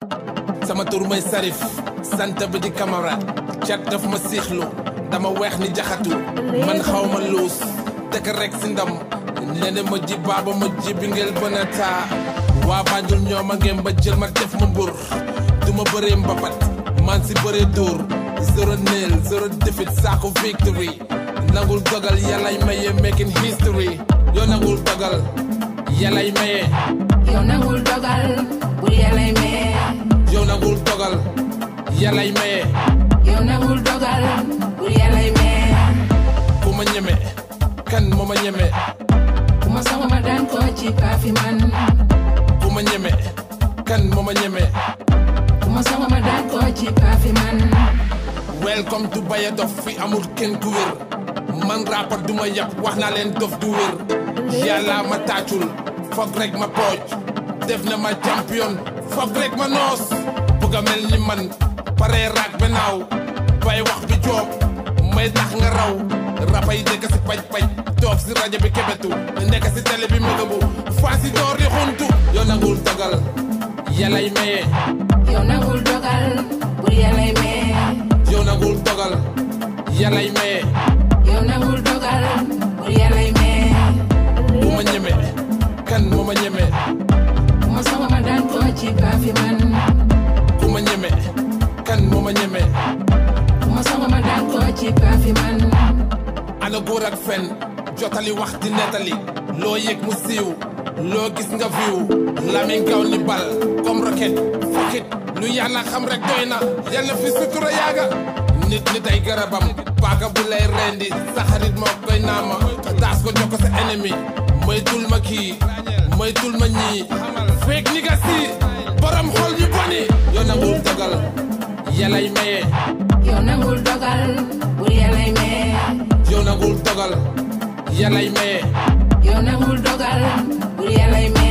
sama tur mooy Sarif sant bi di Camara cat daf ma siixlu dama weex ni jaxatu man xaw ma luus dëkk rek si ndam nene ma ji baaba ma ji bi ngel bën a taa waa Banjul ñoo ma ngeen ba jël ma def ma mbur du ma bëree mbapat man si bëree dóor zero nil zero defit saako victory nangul dogal yàllay maye making history yoo nangul dogal yàllay maye yow nangul dogal bul yàllay maye yow nangul dogal yàllay maye yow nangul dogal bul yàllay maye ku ma ñeme kan moo ma ñeme ku ma sama ma daan ko ci paafi man ku ma ñeme kan moo ma ñeme ku ma sama ma daan ko ci paafi man welcome to Baye Dof fi amul kenn ku wér man rapport du ma yàpp wax naa leen dof du wér yàlla ma tàccul foog rek ma pooj def na ma champion foog rek ma noos bëgg a mel ni man pare raak benaaw bay wax bi joob may tax nga raw rapay dëkk si paj paj toog si rajo bi kebetu nekk si télé bi mégabu faa si door di xuntu yoo nangul dogal yàllay maye yow nangul dogal bul yàllay maye yow nangul dogal yàllay maye yow nangul dogal bul yàllay maye bu ma ñeme kan moo ma ñeme ku ma sama ma daan ko ci paafi man ku ma ñeme kan moo ma ñeme ku ma sama ma daan ko ci paafi man ana góor ak fen jotali wax di nettali loo yëg mu siiw loo gis nga viw lamiñ gaw ni bal comme roquette fakit lu yàlla xam rek doy na yàlla fi sutura yaaga nit nit ay garabam paaka bu lay rendi sa xarit moo koy naama daas ko jox ko sa ennemi moytul ma kii moytul ma ñii feek ni nga si borom xol yu boni yoo nangul dogal yàllay maye yow nangul dogal bul yàllay maye yow nangul dogal yàllay maye yow nangul dogal bul yàllay maye